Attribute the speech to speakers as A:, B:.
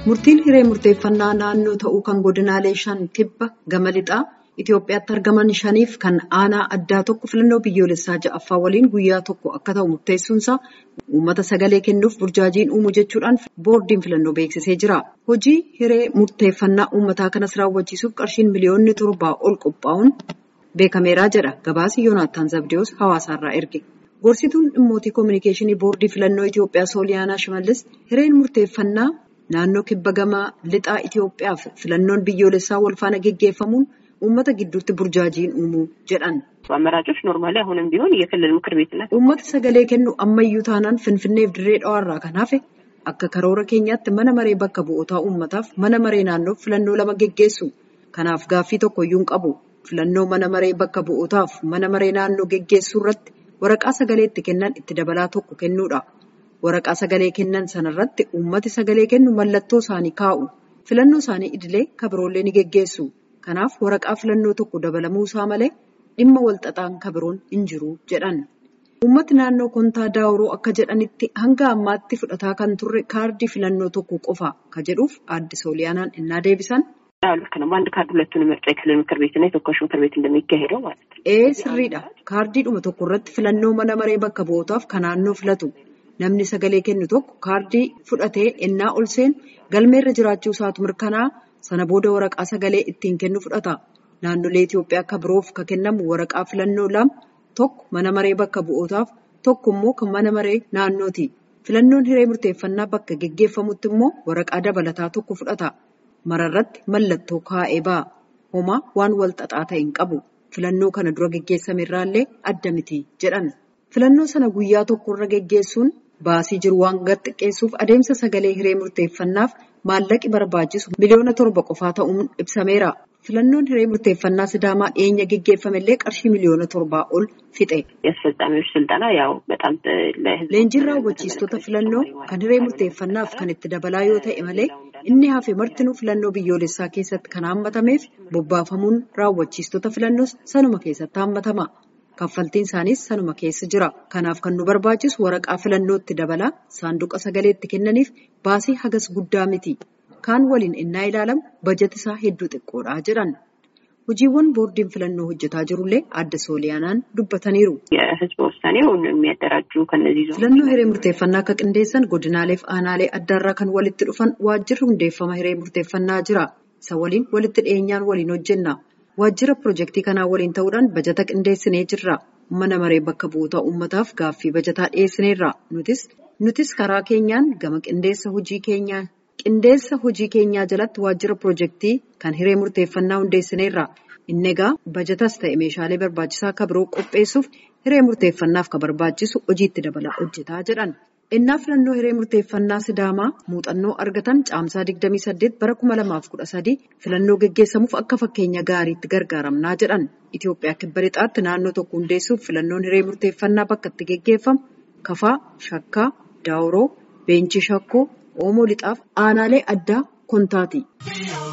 A: Murtiin hiree murteeffannaa naannoo ta'uu kan godinaalee shan kibba gama lixaa Itoophiyaatti argaman shaniif kan aanaa addaa tokko filannoo biyyoolessaa ja'affaa waliin guyyaa tokko akka ta'u murteessuunsaa uummata sagalee kennuuf burjaajiin uumu jechuudhaan boordiin filannoo beeksisee jira. Hojii hiree murteeffannaa uummataa kanas raawwachiisuuf qarshiin miliyoonni torbaa ol qophaa'uun beekameeraa jedha gabaasi Yoonaattaan Zabdiyoos hawaasaarraa erge. Gorsituun dhimmootii koominikeeshinii boordii filannoo Itoophiyaa Sooliyaanaa Shimallis hireen murteeffannaa naannoo kibba gama lixaa Itoophiyaaf filannoon biyyoolessaa walfaana geggeeffamuun uummata gidduutti burjaajiin uumuu jedhan.
B: አመራጮች ኖርማሊ አሁንም ቢሆን የክልል ምክር ቤትና
A: Uummata sagalee kennu ammayyuu taanaan Finfinneef dirree dhawaarraa kan hafe akka karoora keenyaatti mana maree bakka bu'ootaa uummataaf mana maree naannoof filannoo lama geggeessu. Kanaaf gaaffii tokkoyyuu hin qabu. Filannoo mana maree bakka bu'ootaaf mana maree naannoo geggeessuu irratti waraqaa sagalee itti kennan itti dabalaa tokko kennuudha. Waraqaa sagalee kennan sanarratti uummati sagalee kennu mallattoo isaanii kaa'u. Filannoo isaanii idilee kabiroollee ni geggeessu. Kanaaf waraqaa filannoo tokko dabalamuu isaa malee dhimma walxaxaan kabiroon hin jiru jedhan. Uummati naannoo kontaa daawuroo akka jedhanitti hanga ammaatti fudhataa kan turre kaardii filannoo tokko qofa ka jedhuuf aadde sooliyaanaan innaa deebisan.
B: ያው ልክ ነው። በአንድ ካርድ ሁለቱን ምርጫ የክልል ምክር ቤትና የተወካዮች ምክር ቤት እንደሚካሄደው ማለት ነው።
A: Ee sirriidha. Kaardiidhuma tokko irratti filannoo mana maree bakka bu'ootaaf kan naannoo filatu. Namni sagalee kennu tokko kaardii fudhatee ennaa ol seenu galmeerra jiraachuu isaatu mirkanaa sana booda waraqaa sagalee ittiin kennu fudhata. Naannolee Itoophiyaa akka biroof ka kennamu waraqaa filannoo lama tokko mana maree bakka bu'ootaaf tokko immoo kan mana maree naannooti. Filannoon hiree murteeffannaa bakka geggeeffamutti immoo waraqaa dabalataa tokko fudhata. Mararratti mallattoo kaa'ee ba'a. Homaa waan wal xaxaa ta'e hin qabu. Filannoo kana dura geggeessame irraallee adda miti jedhan. Filannoo sana guyyaa tokko irra geggeessuun baasii jiru waan gad xiqqeessuuf adeemsa sagalee hiree murteeffannaaf maallaqi barbaachisu miliyoona torba qofaa ta'uun ibsameera. Filannoon hiree murteeffannaa Sidaamaa dhiyeenya geggeeffame illee qarshii miliyoona torbaa ol fixe.
B: የአስፈጻሚዎች ስልጠና ያው በጣም ለህዝብ
A: Leenjiin raawwachiistota filannoo kan hiree murteeffannaaf kan itti dabalaa yoo ta'e malee inni hafe martinuu filannoo biyyoolessaa keessatti kan hammatameef bobbaafamuun raawwachiistota filannoos sanuma keessatti hammatama. Kaffaltiin isaaniis sanuma keessa jira. Kanaaf kan nu barbaachisu waraqaa filannootti dabalaa saanduqa sagaleetti kennaniif baasii hagas guddaa miti. Kaan waliin innaa ilaalamu bajeti isaa hedduu xiqqoodha jedhan. Hojiiwwan boordiin filannoo hojjetaa jirullee aadde sooliyaanaan dubbataniiru.
B: የህዝብ ውሳኔውን የሚያደራጁ ከነዚህ ዞኖች
A: Filannoo hiree murteeffannaa akka qindeessan godinaalee fi aanaalee addaarraa kan walitti dhufan waajjirri hundeeffama hiree murteeffannaa jira. Isa waliin walitti dhiyeenyaan waliin hojjenna. Waajjira pirojektii kanaa waliin ta'uudhaan bajata qindeessinee jirra. Mana maree bakka bu'oota uummataaf gaaffii bajataa dhiyeessineerra. Nutis nutis karaa keenyaan gama qindeessa hojii keenyaa qindeessa hojii keenyaa jalatti waajjira pirojektii kan hiree murteeffannaa hundeessineerra. Inni egaa bajatas ta'e meeshaalee barbaachisaa akka biroo qopheessuuf hiree murteeffannaaf kan barbaachisu hojiitti dabalaa hojjetaa jedhan. Innaa filannoo hiree murteeffannaa Sidaamaa muuxannoo argatan caamsaa 28 bara 2013 filannoo geggeessamuuf akka fakkeenya gaariitti gargaaramnaa jedhan. Itoophiyaa kibba lixaatti naannoo tokko hundeessuuf filannoon hiree murteeffannaa bakka itti geggeeffamu Kafaa, Shakkaa, Daawuroo, Beenchii Shakkoo, Oomoo lixaaf aanaalee addaa Kontaati.